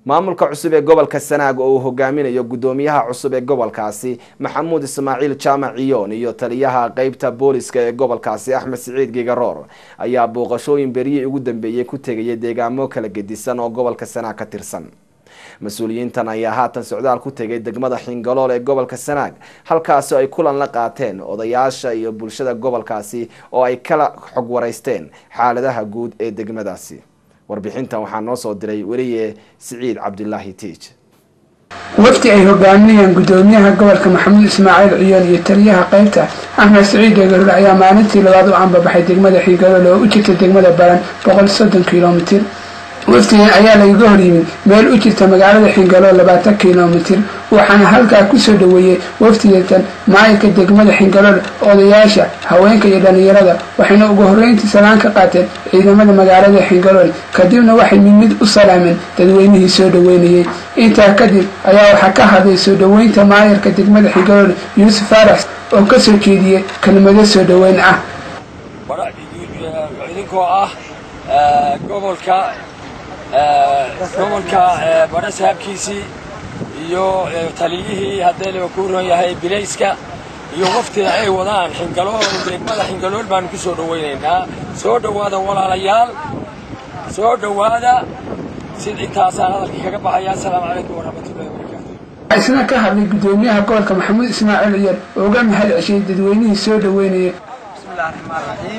maamulka cusub ee gobolka sanaag oo uu hogaaminayo gudoomiyaha cusub ee gobolkaasi maxamuud ismaaciil jaamac ciyoon iyo taliyaha qeybta booliska ee gobolkaasi axmed siciid gigaroor ayaa booqashooyin beriyii ugu dambeeyey ku tegaya deegaamo kala gedisan oo gobolka sanaag ka tirsan mas-uuliyiintan ayaa haatan socdaal ku tegay degmada xingalool ee gobolka sanaag halkaasi ay kulan la qaateen odayaasha iyo bulshada gobolkaasi oo ay kala xog waraysteen xaaladaha guud ee degmadaasi warbixintan waxaa noo soo diray weliye siciid cabdilaahi tiij wafdi ay hogaaminayaan gudoomiyaha gobolka maxamuud ismaaciil ciyoon iyo taliyaha qaybta axmed siciid eegarur ayaa maalintii labaad u ambabaxay degmada xingalool oo u jirta degmada baran boqol soddon kilomitir wafdigan ayaa lagaga hor yimid meel u jirta magaalada xingalool labaatan kilomitir waxaana halkaa kusoo dhaweeyey wafdigatan maayirka degmada xingalool odayaasha haweenka iyo dhallinyarada waxayna ugu horreyntii salaan ka qaateen ciidamada magaalada xingalool kadibna waxay mid mid u salaameen dadweynihii soo dhaweynayey intaa kadib ayaa waxaa ka hadlay soo dhaweynta maayirka degmada xingalool yuusuf faarax oo kasoo jeediyey kelmado soo dhaweyn ah idinkoo ah gobolka gobolka badha saabkiisii iyo taliyihii haddee laba ku ron yahay bilayska iyo waftiga ay wadaan xingalool degmada xingalool baanu ku soo dhawaynaynaa soo dhowaada walaalayaal soo dhowaada sid intaasaan hadalkii kaga baxaya assalaamu calaykum waraxmatullahi wabarakaatu waxaa isna ka hadlay gudoomiyaha gobolka maxamuud ismaaciil ciyaar oo uga mahad ceshay dadweynihii soo dhaweynayay bismillahi raxmaan raxiim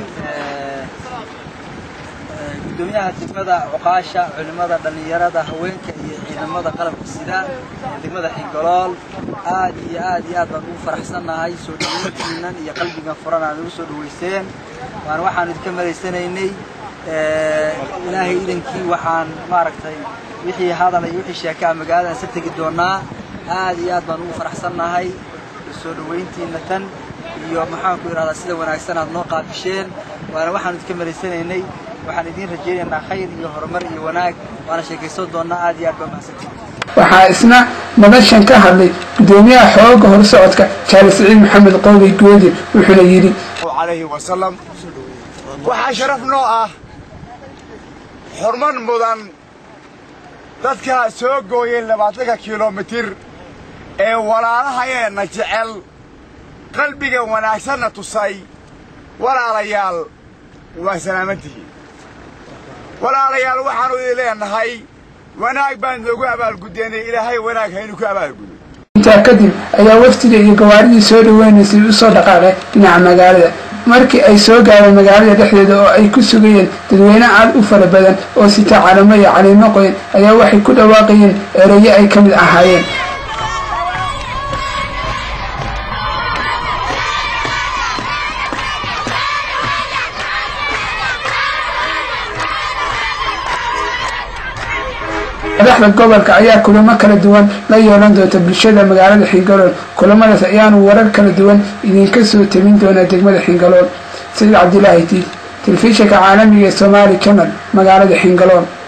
gudoomiyaha degmada cuqaasha culimada dhallinyarada haweenka iyo ciidamada qalabka sida ee degmada xingolool aad iyo aad iyo aad baan ugu faraxsannahay soo dhaweyntiinan iyo qalbigan furan aad ugu soo dhaweyseen waan waxaan idinka malaysanaynay ilaahay idankii waxaan maaragtay wixii hadal iyo wixii sheekaa magaalada isa tegi doonaa aad iyo aad baan ugu faraxsannahay soo dhaweyntiina tan iyo maxaanku idhahdaa sida wanaagsan aad noo qaabisheen waana waxaan idinka malaysanaynay waxaan idiin rajaynaynaa khayr iyo horumar iyo wanaag waana sheekaysan doonaa aad iyo aad baa mahadsantiin waxaa isna madashan ka hadlay gudoomiyaha xooga horsocodka jaali siciid maxamed qowli goodir wuxuuna yidhi alayhi wasalam waxaa sharaf noo ah xurmar mudan dadka soo gooyay labaatanka kilomitir ee walaalahayeenna jecel qalbiga wanaagsanna tusay walaalayaal waa salaamantihiin walaalayaal waxaannu idin leenahay wanaag baan noogu abaalguddeenay ilaahay wanaag haynu ku abaalgudo intaa kadib ayaa wafdiga iyo gawaaridii soo dhaweynaysay u soo dhaqaaqay dhinaca magaalada markii ay soo gaareen magaalada dhexdeeda oo ay ku sugayeen dadweyne aad u fara badan oo sita calamo iyo caliimo qoyan ayaa waxay ku dhawaaqayeen ereyo ay ka mid ahaayeen madaxda gobolka ayaa kulamo kala duwan la yeelan doonta bulshada magaalada xingalool kulamadaas ayaanu warar kala duwan idinka soo tabin doonaa degmada xingalool saciid cabdilaahi tiid telefishinka caalamiga ee somaali channel magaalada xingalool